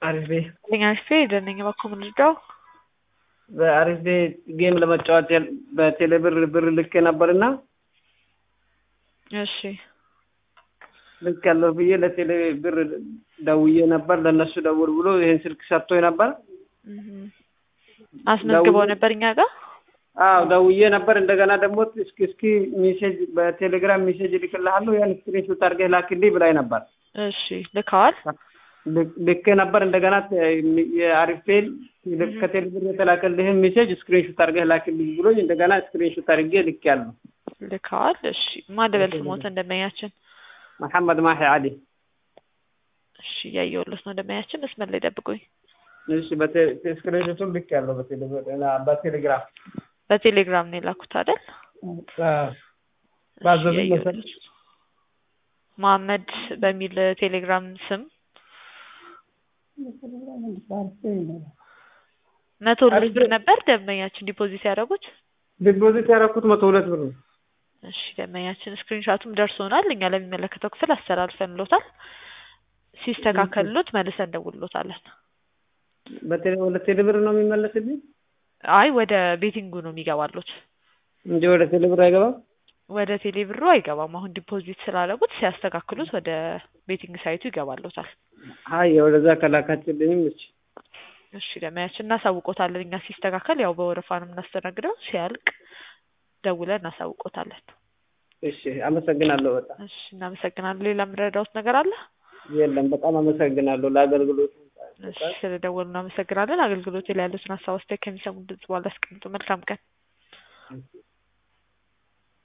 አሪፍ ቤት አሪፍ ቤት ደነኛ ባኮ ምንድነው? በአሪፍ ቤት ጌም ለመጫወት በቴሌ ብር ብር ልኬ ነበርና እሺ ልክ ያለው ብዬ ለቴሌ ብር ደውዬ ነበር። ለእነሱ ደውል ብሎ ይህን ስልክ ሰጥቶኝ ነበር። አስመዝግበው ነበር እኛ ጋር አዎ ደውዬ ነበር። እንደገና ደግሞ እስኪ እስኪ ሜሴጅ በቴሌግራም ሜሴጅ ልክልሃለሁ ያን ስክሪንሾት አድርገህ ላክልኝ ብላኝ ነበር። እሺ ልከዋል። ልኬ ነበር። እንደገና የአሪፍ ፔል ከቴሌ ብር የተላከልህን ሜሴጅ ስክሪንሾት አድርገህ ላክልኝ ብሎኝ እንደገና ስክሪንሾት አድርጌ ልኬያለሁ። ልከዋል። እሺ ማን ልበል ስሞት እንደመያችን መሐመድ ማሂ አሊ። እሺ እያየሁለት ነው እንደመያችን። መስመር ላይ ጠብቁኝ። እሺ ስክሪንሾቱን ልኬያለሁ በቴሌግራም በቴሌግራም ነው የላኩት አይደል? ባዘዙኝ መሰረት መሐመድ በሚል ቴሌግራም ስም መቶ ሁለት ብር ነበር ደንበኛችን ዲፖዚት ያደረጉት። ዲፖዚት ያደረኩት መቶ ሁለት ብር ነው። እሺ ደንበኛችን ስክሪንሻቱም ደርሶናል። እኛ ለሚመለከተው ክፍል አስተላልፈንሎታል። ሲስተካከልሎት መልሰን እንደውልሎታለን። ወደ ቴሌ ብር ነው የሚመለስልኝ? አይ ወደ ቤቲንጉ ነው የሚገባሉት እንጂ ወደ ቴሌ ብር አይገባም። ወደ ቴሌ ብሩ አይገባም። አሁን ዲፖዚት ስላደረጉት ሲያስተካክሉት ወደ ቤቲንግ ሳይቱ ይገባሉታል። አይ ወደዛ ከላካችልኝም እሺ እሺ ደመያችን እናሳውቆታለን። እኛ ሲስተካከል ያው በወረፋ ነው የምናስተናግደው። ሲያልቅ ደውለን እናሳውቆታለን። እሺ አመሰግናለሁ በጣም እሺ እናመሰግናለን። ሌላ የምረዳውት ነገር አለ? የለም በጣም አመሰግናለሁ ለአገልግሎቱ። እሺ ስለደወሉ እናመሰግናለን። አገልግሎት ላይ ያሉትን ሀሳብ አስተያየት ከሚሰሙ ድምጽ በኋላ አስቀምጡ። መልካም ቀን።